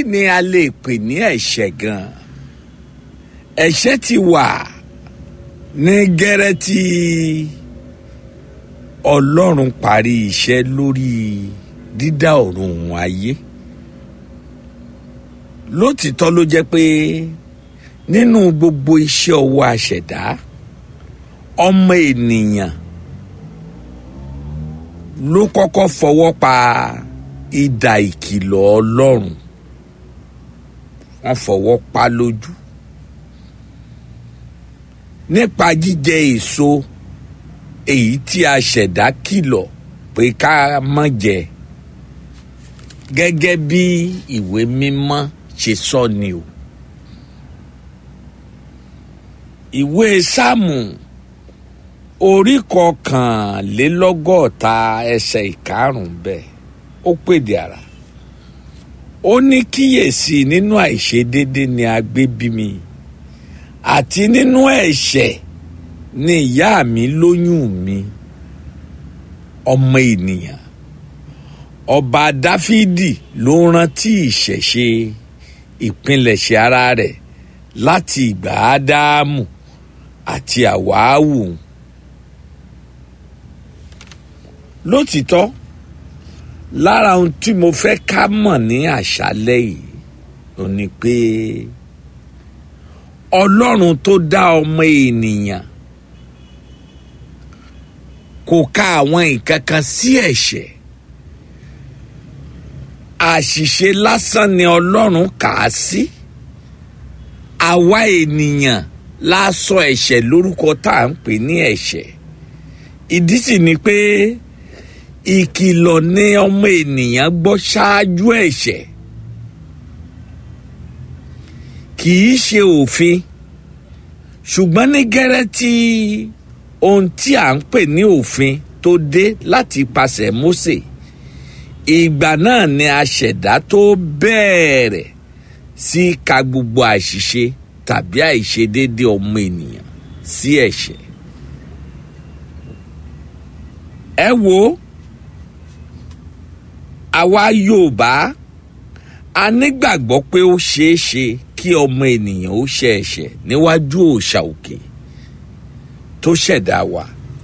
ni a lè pè ní ẹ̀ṣẹ̀ gan ẹ̀ṣẹ̀ ti wà ní gẹ́rẹ́ tí ọlọ́run parí iṣẹ́ lórí dídá ọ̀run òun ayé lótìtọ́ ló jẹ́ pé nínú gbogbo iṣẹ́ ọwọ́ àṣẹ̀dá ọmọ ènìyàn ló kọ́kọ́ fọwọ́ pa idà ìkìlọ̀ ọlọ́run wọ́n fọwọ́ pa lójú nípa jíjẹ èso èyí tí a ṣẹ̀dá kìlọ̀ pé ká má jẹ gẹ́gẹ́ bí ìwé mímọ́ ṣe sọ ni o ìwé sáàmù orí kọkànlélọ́gọ́ta ẹsẹ̀ ìkarùn-ún bẹ́ẹ̀ ó pèdè ara ó ní kíyèsí nínú àìṣedéédé ni a gbé bí mi àti nínú ẹ̀ṣẹ̀ ni ìyá mi lóyún mi ọmọ ènìyàn ọba dáfídì ló rántí ìṣẹ̀ṣe ìpilẹ̀ṣẹ̀ ara rẹ̀ láti ìgbà ádámù àti àwáwù lótìtọ́ lára ohun tí mo fẹ́ ká mọ̀ ní àṣálẹ́ yìí ò ní pé ọlọ́run tó dá ọmọ ènìyàn kò ka àwọn nǹkan kan sí ẹ̀ṣẹ̀ àṣìṣe lásán ni ọlọ́run kà á sí àwa ènìyàn la sọ ẹ̀ṣẹ̀ lórúkọ tá à ń pè ní ẹ̀ṣẹ̀ ìdí sì ni pé ìkìlọ̀ ni ọmọ ènìyàn gbọ́ ṣáájú ẹ̀ṣẹ̀ kì í ṣe òfin ṣùgbọ́n ní gẹ́rẹ́ tí ohun tí à ń pè ní òfin tó dé láti pasẹ̀ Mósè ìgbà náà ni aṣẹ̀dá tó bẹ̀rẹ̀ sí ka gbogbo àṣìṣe tàbí àìṣedéédé ọmọ ènìyàn sí ẹ̀ṣẹ̀ ẹ wo àwa Yorùbá a nígbàgbọ́ pé ó ṣeé ṣe kí ọmọ ènìyàn ó ṣe ẹ̀ṣẹ̀ níwájú òòṣà òkè tó ṣẹ̀dá wa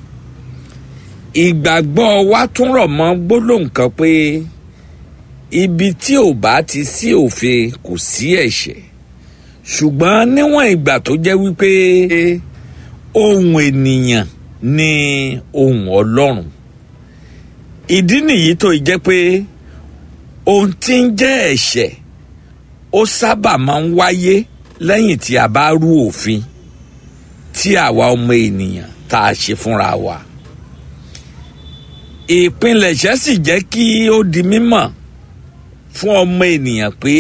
ìgbàgbọ́ wa tún rọ̀ mọ́ gbólóhùn kan pé ibi tí ò bá ti sí òfin kò sí ẹ̀ṣẹ̀ ṣùgbọ́n níwọ̀n ìgbà tó jẹ́ wípé ohun ènìyàn ni ohun Ọlọ́run ìdí nìyí tó jẹ́ pé ohun tí ń jẹ́ ẹ̀ṣẹ̀ ó sábà máa ń wáyé lẹ́yìn tí a bá rú òfin tí àwa ọmọ ènìyàn tá a ṣe fúnra wa. ìpilẹ̀ṣẹ̀ sì jẹ́ kí ó di mímọ̀ fún ọmọ ènìyàn pé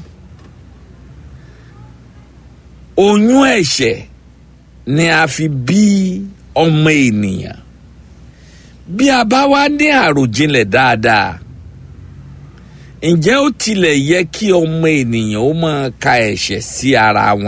oyún ẹ̀ṣẹ̀ ni a fi bí ọmọ ènìyàn bí a bá wá ní àròjinlẹ̀ dáadáa ǹjẹ́ ó tilẹ̀ yẹ kí ọmọ ènìyàn ó máa ka ẹ̀ṣẹ̀ sí ara wọn